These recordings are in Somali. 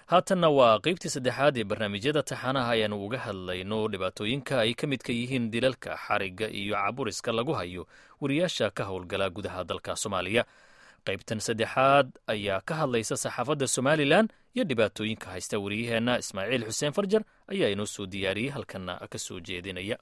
haatanna waa qaybtii saddexaad ee barnaamijyada taxanaha ayaanu uga hadlayno dhibaatooyinka ay ka midka yihiin dilalka xarigga iyo caburiska lagu hayo wariyaasha ka howlgala gudaha dalka soomaaliya qaybtan saddexaad ayaa ka hadlaysa saxaafadda somalilan iyo dhibaatooyinka haysta wariyaheenna ismaaciil xuseen farjar ayaa inoo soo diyaariyey halkanna ka soo jeedinaya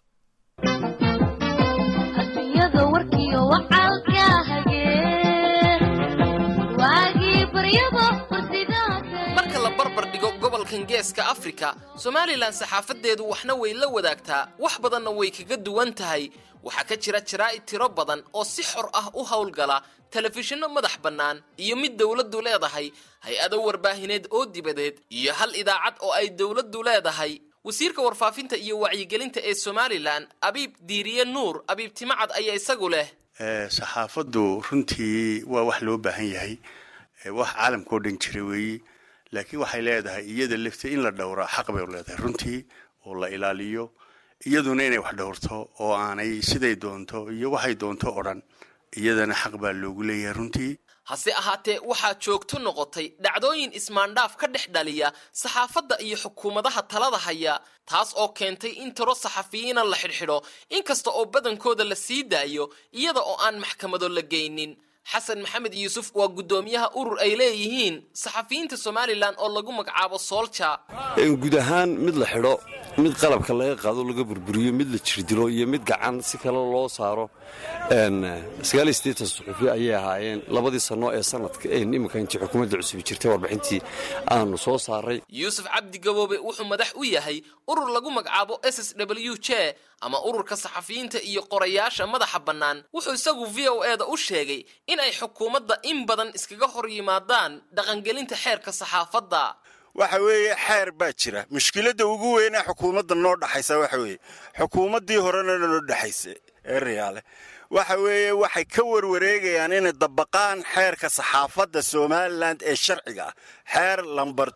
marka la barbar dhigo gobolkan geeska afrika somalilan saxaafadeedu waxna way la wadaagtaa wax badanna way kaga duwan tahay waxaa ka jira jaraa'id tiro badan oo si xor ah u howlgala telefishinno madax bannaan iyo mid dowladdu leedahay hay-ado warbaahineed oo dibadeed iyo hal idaacad oo ay dowladdu leedahay wasiirka warfaafinta iyo wacyigelinta ee somalilan abiib diiriye nuur abiib timacad ayaa isagu leh saxaafaddu runtii waa wax loo baahan yahay wax caalamkao dhan jira weeye laakiin waxay leedahay iyada lafti in la dhowraa xaq bay leedahay runtii oo la ilaaliyo iyaduna inay wax dhowrto oo aanay siday doonto iyo waxay doonto o dhan iyadana xaq baa loogu leeyahay runtii hase ahaatee waxaa joogto noqotay dhacdooyin ismaandhaaf ka dhex dhaliya saxaafadda iyo xukuumadaha talada haya taas oo keentay in tiro saxafiyiina la xidhxidho inkasta oo badankooda la sii daayo iyada oo aan maxkamado la geynin xasan maxamed yuusuf waa guddoomiyaha urur ay leeyihiin saxafiyiinta somalilan oo lagu magacaabo soolja guud ahaan mid la xidho mid qalabka laga qaado laga burburiyo mid la jirdilo iyo mid gacan si kale loo saaro suxufi ayay ahaayeen labadii sanno ee sanadka iminka intii xukuumadda cusubi jirtay warbixintii aanu soo saaray yuusuf cabdi gaboobe wuxuu madax u yahay urur lagu magacaabo s s w j ama ururka saxafiyiinta iyo qorayaasha madaxa bannaan wuxuu isagu v o e da u sheegay in ay xukuumadda in badan iskaga hor yimaadaan dhaqangelinta xeerka saxaafadda waxa weeye xeer baa jira mushkiladda ugu weynee xukuumadda noo dhaxaysa waxa weeye xukuumaddii horena noo dhexaysa ee riyaale waxa weeye waxay ka warwareegayaan inay dabaqaan xeerka saxaafadda somalilan ee sharciga ah xeer lamber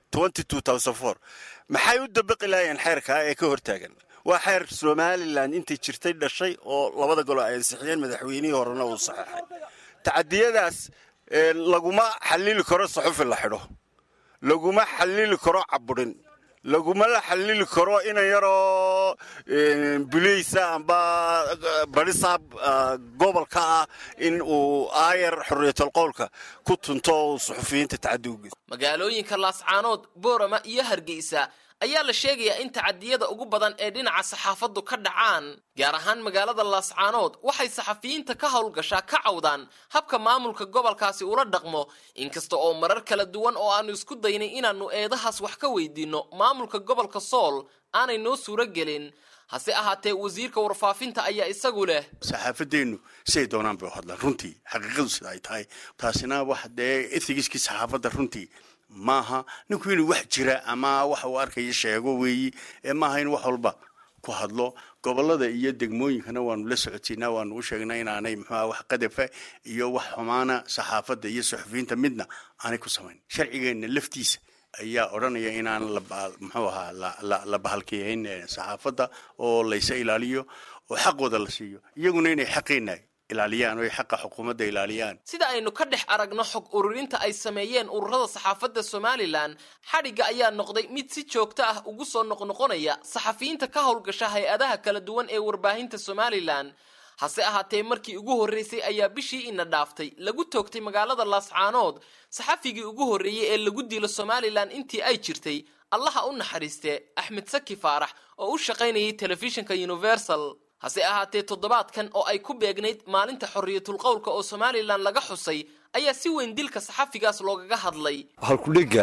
maxay u dabaqi laayeen xeerkaa ee ka hortaagan waa xeer somalilan intay jirtay dhashay oo labada golo ay ansixiyeen madaxweynihii horena uu saxeexay tacadiyadaas laguma xallili karo saxufi la xidho laguma xallili karo caburin laguma la xallili karo inan yaroo bulaysa amba barisaab gobolka ah in uu aayar xorriyatul qowlka ku tunto oo suxufiyiinta tacadi ugeys magaalooyinka laascaanood boorama iyo hargeysa ayaa la sheegayaa in tacadiyada ugu badan ee dhinaca saxaafaddu ka dhacaan gaar ahaan magaalada laascaanood waxay saxafiyiinta ka howlgashaa ka cawdaan habka maamulka gobolkaasi ula dhaqmo inkasta oo marar kala duwan oo aanu isku daynay inaannu eedahaas wax ka weydiinno maamulka gobolka sool aanay noo suuro gelin hase ahaatee wasiirka warfaafinta ayaa isagu leh saxaafadeennu siday doonaan bay u hadlaan runtii xaqiiqadu sida ay tahay taasina wax dee ethigiskii saxaafadda runtii maaha ninku inuu wax jira ama wax uu arkaya sheego weeyi ee maaha in wax walba ku hadlo gobolada iyo degmooyinkana waanu la socotiynaa waanu u sheegnaa inaanay muxuuha wax qadafa iyo wax xumaana saxaafadda iyo suxufiyiinta midna aanay ku samayn sharcigeenna laftiisa ayaa odhanaya inaan muxuu ahaa la bahalkiyayn saxaafadda oo laysa ilaaliyo oo xaqooda la siiyo iyaguna inay xaqeenna ilaaliyaan oo ay xaqa xukuumadda ilaaliyaan sida aynu ka dhex aragno xog ururinta ay sameeyeen ururada saxaafadda somalilan xadhigga ayaa noqday mid si joogto ah ugu soo noqnoqonaya saxafiyiinta ka howlgasha hay-adaha kala duwan ee warbaahinta somalilan hase ahaatee markii ugu horreysay ayaa bishii ina dhaaftay lagu toogtay magaalada laascaanood saxafigii ugu horreeyey ee lagu dilo somalilan intii ay jirtay allaha u naxariiste axmed saki faarax oo u shaqaynayay telefishinka universal hase ahaatee toddobaadkan oo ay ku beegnayd maalinta xorriyatul qowlka oo somalilan laga xusay ayaa si weyn dilka saxafigaas loogaga hadlay halkudhegga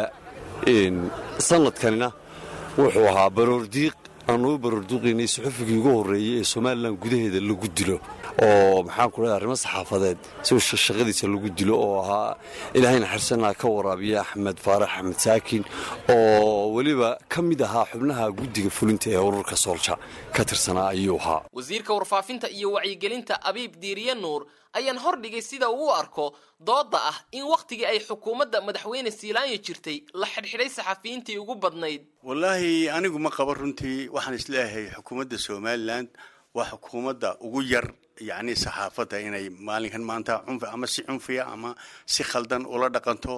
sanadkanina wuxuu ahaa baroordiiq aanu u baroorduuqaynay saxufigii ugu horreeyey ee somalilan gudaheeda lagu dilo oo maxaan ku leedahay arrimo saxaafadeed si shaqadiisa lagu dilo oo ahaa ilaahay naxariisanaa ka waraabiya axmed faarax axmed saakin oo weliba ka mid ahaa xubnaha guddiga fulinta ee ururka soolja ka tirsanaa ayuu ahaa wasiirka warfaafinta iyo wacyigelinta abiib diiriye nuur ayaan hordhigay sida uu u arko doodda ah in wakhtigii ay xukuumadda madaxweyne siilaanya jirtay la xidhxidhay saxafiyiintii ugu badnayd wallaahi anigu ma qabo runtii waxaan isleeyahay xukuumadda somalilan waa xukuumadda ugu yar yacni saxaafadda inay maalinkan maanta cunfi ama si cunfiya ama si khaldan ula dhaqanto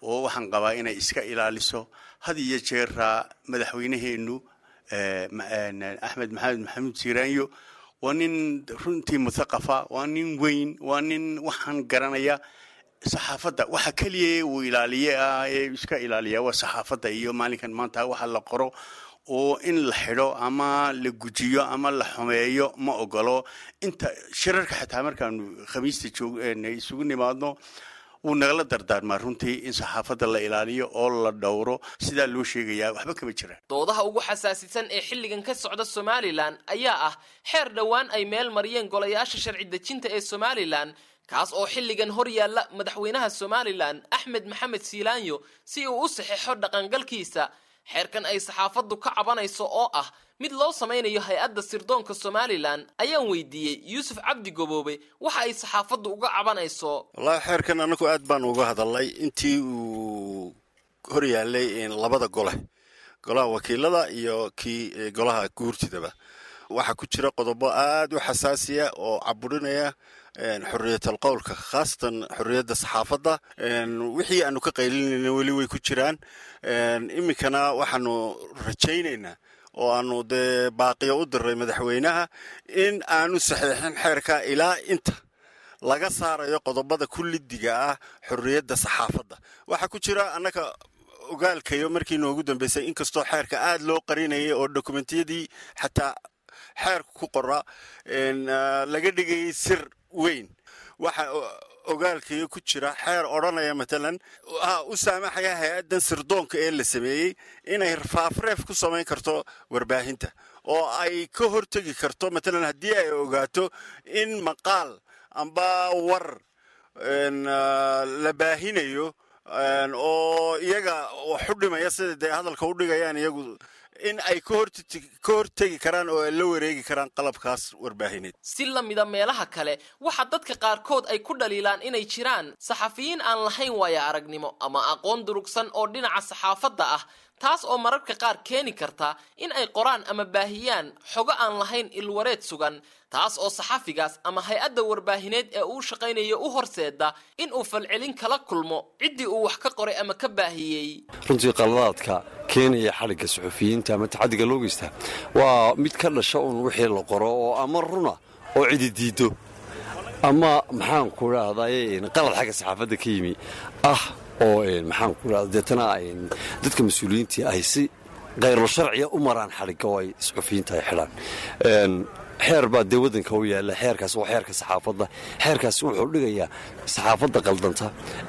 oo waxaan qabaa inay iska ilaaliso had iyo jeeraa madaxweyneheennu axmed maxamed maxamuud siiraanyo waa nin runtii muthaqafa waa nin weyn waa nin waxaan garanaya saxaafadda waxa keliya uu ilaaliye ah ee iska ilaaliya waa saxaafadda iyo maalinkan maanta waxa la qoro oo in la xidho ama la gujiyo ama la xumeeyo ma ogolo inta shirarka xitaa markaanu khamiista isugu nimaadno wuu nagala dardaarmaa runtii in saxaafadda la ilaaliyo oo la dhowro sidaa loo sheegayaa waxba kama jiraan doodaha ugu xasaasisan ee xilligan ka socda somalilan ayaa ah xeer dhowaan ay meel mariyeen golayaasha sharci dejinta ee somalilan kaas oo xilligan hor yaalla madaxweynaha somalilan axmed maxamed siilaanyo si uu u saxeixo dhaqangalkiisa xeerkan ay saxaafaddu ka cabanayso oo ah mid loo samaynayo hay-adda sirdoonka somalilan ayaan weydiiyey yuusuf cabdi goboobe waxa ay saxaafaddu uga cabanayso wallaahi xeerkan annagu aad baan uga hadalnay intii uu hor yaallay labada gole golaha wakiilada iyo kii golaha guurtidaba waxaa ku jira qodobo aad u xasaasiya oo caburinaya xorriyatal qowlka khaasatan xorriyadda saxaafadda wixii aanu ka qaylinayna weli way ku jiraan iminkana waxaanu rajaynaynaa oo aanu dee baaqiyo u diray madaxweynaha in aanu saxiixin xeerka ilaa inta laga saarayo qodobada kullidiga ah xorriyadda saxaafadda waxaa ku jira annaga ogaalkayo markii noogu dambeysay inkastoo xeerka aad loo qarinayay oo dokumentiyadii xataa xeerka ku qora laga dhigayay sir weyn waxa ogaalkayo ku jira xeer odhanaya matalan u saamaxaya hay-addan sirdoonka ee la sameeyey inay faafreef ku samayn karto warbaahinta oo ay ka hortegi karto matalan haddii ay ogaato in maqaal amba war la baahinayo oo iyaga waxu dhimaya sida dee hadalka u dhigayaan iyagu in ay ka hortegi karaan oo ay la wareegi karaan qalabkaas warbaahineed si la mida meelaha kale waxaa dadka qaarkood ay ku dhaliilaan inay jiraan saxafiyiin aan lahayn waaya aragnimo ama aqoon durugsan oo dhinaca saxaafadda ah taas oo mararka qaar keeni karta in ay qoraan ama baahiyaan xogo aan lahayn ilwareed sugan taas oo saxafigaas ama hay-adda warbaahineed ee uu shaqaynayo u horseeda in uu falcelin kala kulmo ciddii uu wax ka qoray ama ka baahiyey runtii qaladaadka keenaya xadhigga suxufiyiinta ama tacaddiga loo geystaa waa mid ka dhasha uun wixii la qoro oo ama runa oo cidi diiddo ama maxaanku idhaahdaye qalad xagga saxaafadda ka yimi ah oo maxaanku idhahda deetana dadka mas-uuliyiintii ay si khayrlo sharciya u maraan xadhigga oo ay suxufiyiinta ay xidhaan xeer baa dee waddanka u yaalla xeerkaas waa xeerka saxaafadda xeerkaas wuxuu dhigayaa saxaafadda qaldanta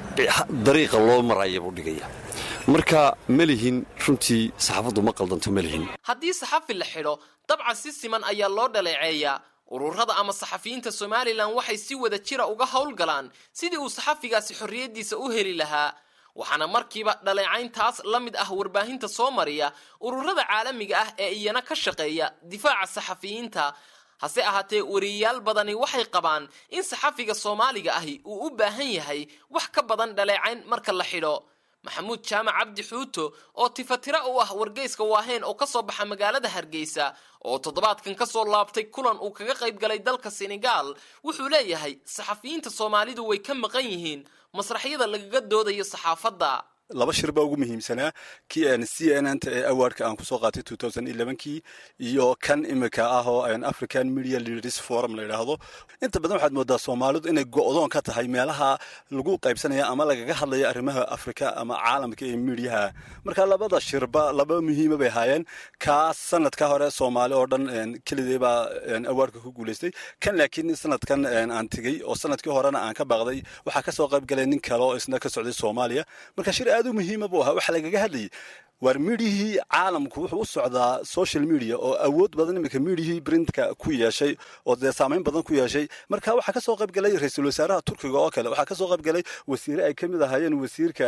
dariiqa loo maraya buu dhigayaa marka ma lihin runtii saxaafaddu ma qaldanto ma lihin haddii saxafi la xidho dabcan si siman ayaa loo dhaleeceeyaa ururada ama saxafiyiinta somalilan waxay si wada jira uga howlgalaan sidii uu saxafigaasi xorriyaddiisa u heli lahaa waxaana markiiba dhaleecayntaas la mid ah warbaahinta soo mariya ururada caalamiga ah ee iyana ka shaqeeya difaaca saxafiyiinta hase ahaatee wariyayaal badani waxay qabaan in saxafiga soomaaliga ahi uu u baahan yahay wax ka badan dhaleecayn marka la xidho maxamuud jaamac cabdi xuuto oo tifatira u ah wargeyska waaheen oo kasoo baxa magaalada hargeysa oo toddobaadkan kasoo laabtay kulan uu kaga qayb galay dalka senegaal wuxuu leeyahay saxafiyiinta soomaalidu way ka maqan yihiin masraxyada lagaga doodayo saxaafadda laba shir baa ugu muhiimsanaa kii c n n ta ee awaardka aan kusoo qaatay kii iyo kan imika ah oo african media leaders forum la yidhaahdo inta badan waxaad moodaa soomaalidu inay go'doon ka tahay meelaha lagu qaybsanaya ama lagaga hadlayo arrimaha afrika ama caalamka ee midiyaha marka labada shirba laba muhiima bay ahaayeen kaas sanadka hore soomaali oo dhan kelidee baa awaardka ku guulaystay kan laakiin sanadkan aan tegey oo sanadkii horena aan ka baaqday waxaa kasoo qayb galay nin kale oo isna ka socday soomaaliya marka shir aad u muhiima buu ahaa waxaa lagaga hadlayay waar midiyihii caalamku wuxuu u socdaa social media oo awood badan iminka midiyihii brintka ku yeeshay oo dee saamayn badan ku yeeshay marka waxaa kasoo qayb galay ra-iisul wasaaraha turkiga oo kale waxaa kasoo qayb galay wasiire ay ka mid ahaayeen wasiirka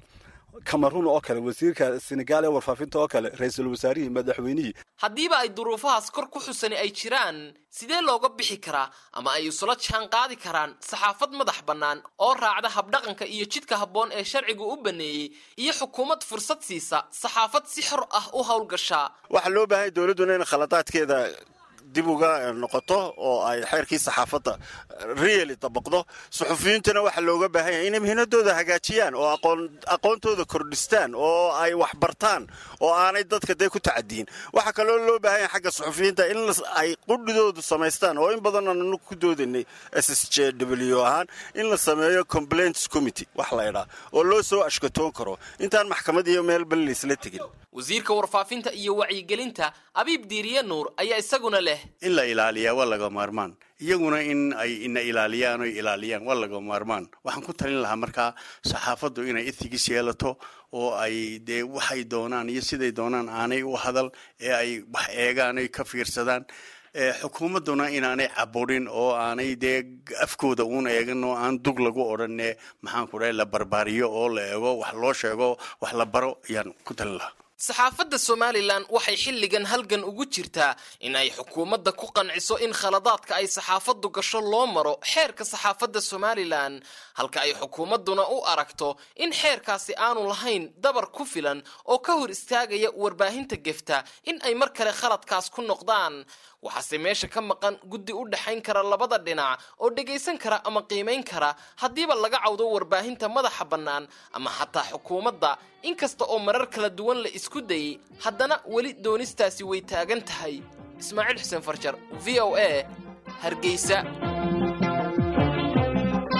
cameroon oo kale wasiirka senegal ee warfaafinta oo kale ra-iisul wasaarihii madaxweynihii haddiiba ay duruufahaas kor ku xusani ay jiraan sidee looga bixi karaa ama ay isula jaan qaadi karaan saxaafad madax bannaan oo raacda habdhaqanka iyo jidka habboon ee sharcigu u baneeyey iyo xukuumad fursad siisa saxaafad si xor ah u howlgashaa waxaa loo baahanya dowladduna in khaladaadkeeda dib uga noqoto oo ay xeerkii saxaafadda reali dabaqdo suxufiyiintuna waxaa looga baahan yahay inay mihnadooda hagaajiyaan oo aqoontooda kordhistaan oo ay waxbartaan oo aanay dadka dee ku tacadiyin waxaa kaloo loo baahan yahay xagga suxufiyiinta in ay qudhidoodu samaystaan oo in badan aanu ku doodaynay s s j w ahaan in la sameeyo complaints committee wax la idhaa oo loo soo ashkatoon karo intaan maxkamad iyo meel bal laysla tegin wasiirka warfaafinta iyo wacyigelinta abiib diiriye nuur ayaa isaguna leh in la ilaaliyaa waa laga maarmaan iyaguna in ay ina ilaaliyaan oy ilaaliyaan waa laga maarmaan waxaan ku talin lahaa markaa saxaafaddu inay ethigis yeelato oo ay dee waxay doonaan iyo siday doonaan aanay u hadal ee ay wax eegaan oy ka fiirsadaan xukuumadduna inaanay caburin oo aanay dee afkooda uun eegan oo aan dug lagu odhanne maxaanku dhahay la barbaariyo oo la eego wax loo sheego wax la baro ayaan ku talin lahaa saxaafadda somalilan waxay xilligan halgan ugu jirtaa in ay xukuumadda ku qanciso in khaladaadka ay saxaafaddu gasho loo maro xeerka saxaafadda somalilan halka ay xukuumadduna u aragto in xeerkaasi aanu lahayn dabar ku filan oo ka hor istaagaya warbaahinta gefta in ay mar kale khaladkaas ku noqdaan waxaase meesha ka maqan guddi u dhexayn kara labada dhinac oo dhegaysan kara ama qiimayn kara haddiiba laga cawdo warbaahinta madaxa bannaan ama xataa xukuumadda inkasta oo marar kala duwan la isku dayay haddana weli doonistaasi way taagan tahay ismaaciil xuseen farjar v o a hargeysa